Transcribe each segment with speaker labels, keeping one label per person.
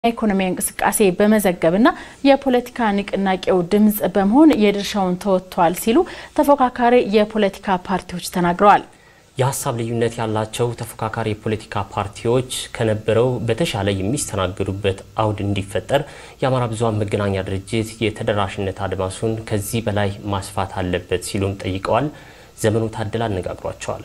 Speaker 1: የኢኮኖሚያዊ እንቅስቃሴ በመዘገብና የፖለቲካ ንቅናቄው ድምፅ በመሆን የድርሻውን ተወጥቷል ሲሉ ተፎካካሪ የፖለቲካ ፓርቲዎች ተናግረዋል።
Speaker 2: የሀሳብ ልዩነት ያላቸው ተፎካካሪ የፖለቲካ ፓርቲዎች ከነበረው በተሻለ የሚስተናገዱበት አውድ እንዲፈጠር የአማራ ብዙኃን መገናኛ ድርጅት የተደራሽነት አድማሱን ከዚህ በላይ ማስፋት አለበት ሲሉም ጠይቀዋል። ዘመኑ ታደለ አነጋግሯቸዋል።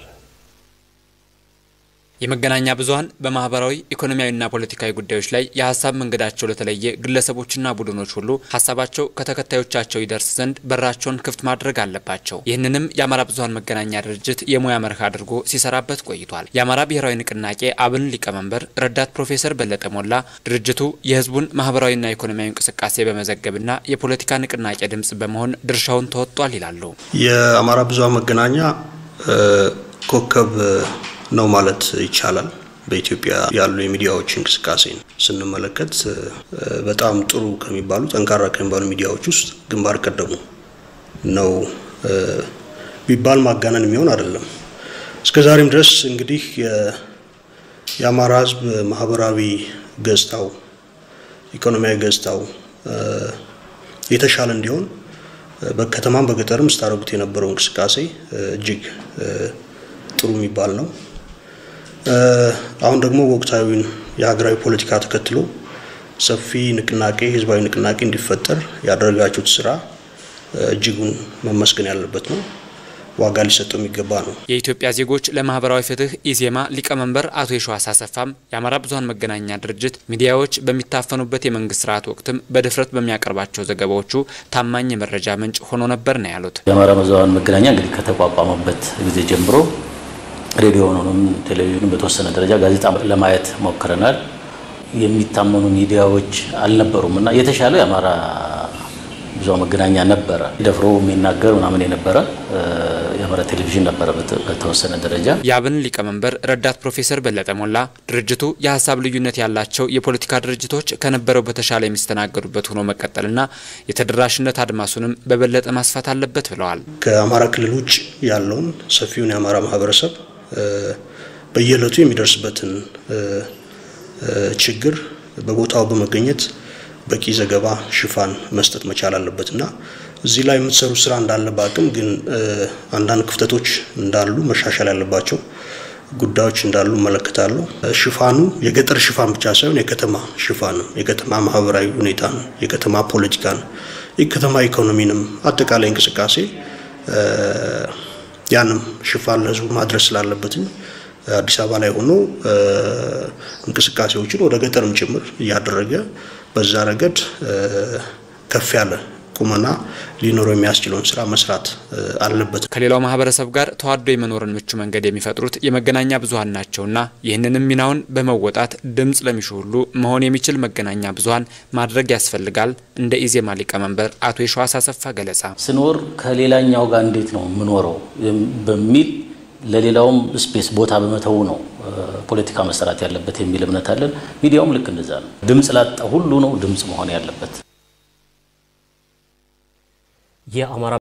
Speaker 3: የመገናኛ ብዙኃን በማህበራዊ ኢኮኖሚያዊና ፖለቲካዊ ጉዳዮች ላይ የሀሳብ መንገዳቸው ለተለየ ግለሰቦችና ቡድኖች ሁሉ ሀሳባቸው ከተከታዮቻቸው ይደርስ ዘንድ በራቸውን ክፍት ማድረግ አለባቸው። ይህንንም የአማራ ብዙኃን መገናኛ ድርጅት የሙያ መርህ አድርጎ ሲሰራበት ቆይቷል። የአማራ ብሔራዊ ንቅናቄ አብን ሊቀመንበር ረዳት ፕሮፌሰር በለጠ ሞላ ድርጅቱ የህዝቡን ማህበራዊና ኢኮኖሚያዊ እንቅስቃሴ በመዘገብና የፖለቲካ ንቅናቄ ድምፅ በመሆን ድርሻውን ተወጥቷል ይላሉ።
Speaker 4: የአማራ ብዙኃን መገናኛ ኮከብ ነው ማለት ይቻላል። በኢትዮጵያ ያሉ የሚዲያዎች እንቅስቃሴ ስንመለከት በጣም ጥሩ ከሚባሉ ጠንካራ ከሚባሉ ሚዲያዎች ውስጥ ግንባር ቀደሙ ነው ቢባል ማጋነን የሚሆን አይደለም። እስከ ዛሬም ድረስ እንግዲህ የአማራ ህዝብ ማህበራዊ ገጽታው፣ ኢኮኖሚያዊ ገጽታው የተሻለ እንዲሆን በከተማም በገጠርም ስታደርጉት የነበረው እንቅስቃሴ እጅግ ጥሩ የሚባል ነው። አሁን ደግሞ ወቅታዊን የሀገራዊ ፖለቲካ ተከትሎ ሰፊ ንቅናቄ ህዝባዊ ንቅናቄ እንዲፈጠር ያደረጋችሁት ስራ እጅጉን መመስገን ያለበት ነው። ዋጋ ሊሰጠው የሚገባ ነው።
Speaker 3: የኢትዮጵያ ዜጎች ለማህበራዊ ፍትህ ኢዜማ ሊቀመንበር አቶ የሸዋስ አሰፋም የአማራ ብዙኃን መገናኛ ድርጅት ሚዲያዎች በሚታፈኑበት የመንግስት ስርዓት ወቅትም በድፍረት በሚያቀርባቸው ዘገባዎቹ ታማኝ የመረጃ ምንጭ ሆኖ ነበር ነው ያሉት።
Speaker 5: የአማራ ብዙኃን መገናኛ እንግዲህ ከተቋቋመበት ጊዜ ጀምሮ ሬዲዮኑንም ቴሌቪዥኑን በተወሰነ ደረጃ ጋዜጣ ለማየት ሞክረናል። የሚታመኑ ሚዲያዎች አልነበሩም እና የተሻለው የአማራ ብዙኃን መገናኛ ነበረ። ደፍሮ የሚናገር ምናምን የነበረ የአማራ ቴሌቪዥን ነበረ በተወሰነ ደረጃ።
Speaker 3: የአብን ሊቀመንበር ረዳት ፕሮፌሰር በለጠ ሞላ ድርጅቱ የሀሳብ ልዩነት ያላቸው የፖለቲካ ድርጅቶች ከነበረው በተሻለ የሚስተናገዱበት ሆኖ መቀጠልና የተደራሽነት አድማሱንም በበለጠ ማስፋት አለበት ብለዋል።
Speaker 4: ከአማራ ክልል ውጭ ያለውን ሰፊውን የአማራ ማህበረሰብ በየዕለቱ የሚደርስበትን ችግር በቦታው በመገኘት በቂ ዘገባ ሽፋን መስጠት መቻል አለበት እና እዚህ ላይ የምትሰሩ ስራ እንዳለ በአቅም ግን አንዳንድ ክፍተቶች እንዳሉ መሻሻል ያለባቸው ጉዳዮች እንዳሉ እመለከታለሁ። ሽፋኑ የገጠር ሽፋን ብቻ ሳይሆን የከተማ ሽፋን፣ የከተማ ማህበራዊ ሁኔታን፣ የከተማ ፖለቲካን፣ የከተማ ኢኮኖሚንም አጠቃላይ እንቅስቃሴ ያንም ሽፋን ለህዝቡ ማድረስ ስላለበትም አዲስ አበባ ላይ ሆኖ እንቅስቃሴዎችን ወደ ገጠርም ጭምር እያደረገ በዛ ረገድ ከፍ ያለ ቁመና ሊኖረው የሚያስችለውን ስራ መስራት አለበት።
Speaker 3: ከሌላው ማህበረሰብ ጋር ተዋዶ የመኖርን ምቹ መንገድ የሚፈጥሩት የመገናኛ ብዙኃን ናቸውና ይህንንም ሚናውን በመወጣት ድምፅ ለሚሹ ሁሉ መሆን የሚችል መገናኛ ብዙኃን ማድረግ ያስፈልጋል። እንደ ኢዜማ ሊቀመንበር አቶ የሸዋስ አሰፋ ገለጻ
Speaker 5: ስኖር ከሌላኛው ጋር እንዴት ነው የምኖረው በሚል ለሌላውም ስፔስ ቦታ በመተው ነው ፖለቲካ መሰራት ያለበት የሚል እምነት አለን። ሚዲያውም ልክ እንደዛ ነው። ድምፅ ላጣ ሁሉ ነው ድምፅ መሆን ያለበት።
Speaker 2: የአማራ